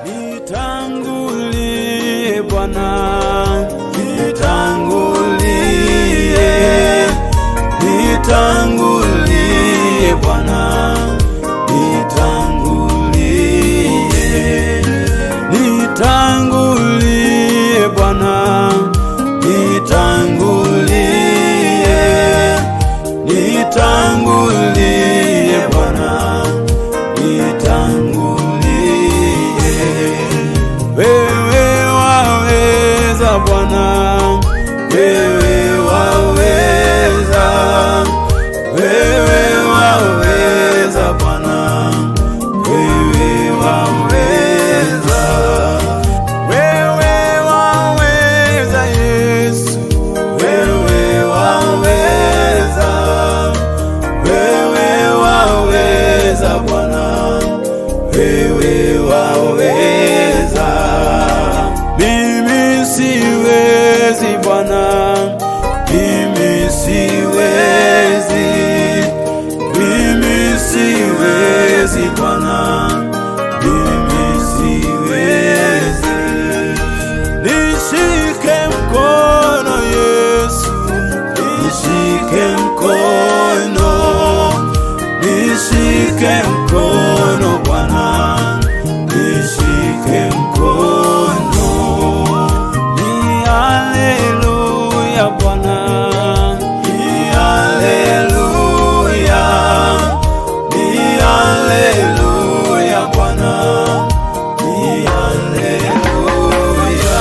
Nitangulie Bwana, nitangulie, nitangulie Bwana, nitangulie, nitangulie Bwana, nitangulie, nitangulie Bwana, nitangulie. Wewe waweza Bwana, wewe waweza, wewe waweza Bwana, wewe waweza, wewe waweza Yesu, wewe waweza, wewe waweza Bwana, wewe waweza. Mimi siwezi Bwana, mimi siwezi, mimi siwezi Bwana, mimi siwezi. Nishike mkono Yesu, nishike mkono, nishike mkono Bwana, nishike mkono. Ni haleluya Bwana, ni haleluya, ni haleluya Bwana, ni haleluya.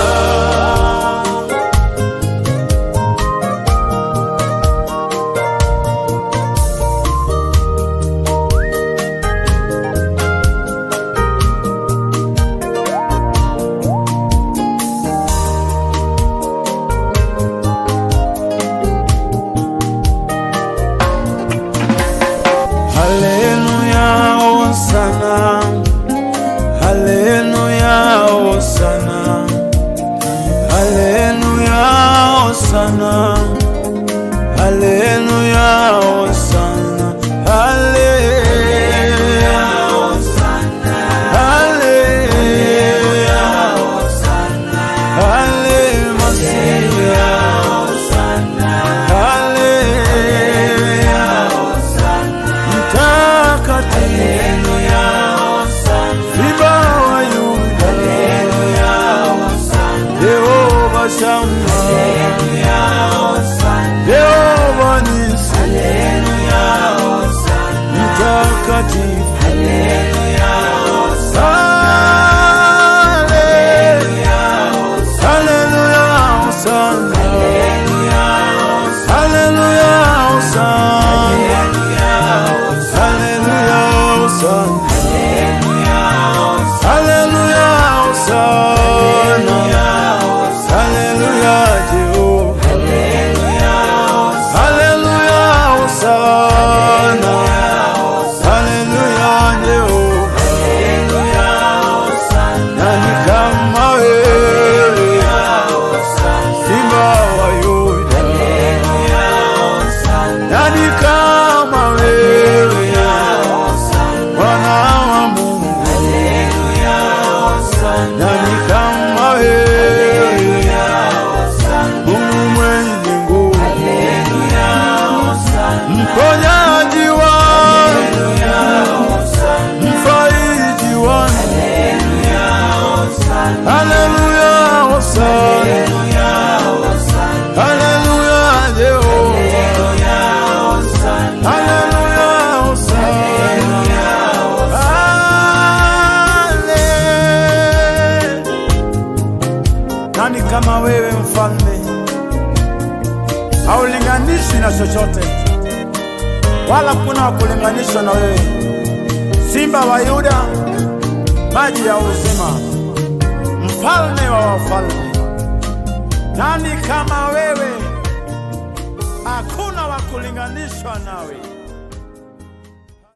Haleluya, hosana. Haleluya, hosana. Haleluya, hosana. Haleluya, hosana. Haleluya, hosana. Haleluya, hosana. Haleluya, hosana. Haleluya, mtakatifu Simba wa Yuda Yehova Shama Yehova Nisi mtakatifu Haleluya Hosana Haleluya Hosana Haleluya Hosana Haleluya Hosana Haleluya Jehova Haleluya Hosana Haleluya Jehova Nani kama wewe Simba wa Yuda Nani kama wewe Bwana wa Mungu Nani kama wewe Mungu mwenye nguvu Mponyaji wangu Mfariji wangu Haleluya Hosana Haleluya Jehova Haleluya Hosana Hale. Nani kama wewe mfalme, haulinganishwi na chochote, wala kuna kulinganishwa na wewe, Simba wa Yuda, maji ya uzima, mfalme wa wafalme. Nani kama wewe? Hakuna wa kulinganishwa nawe.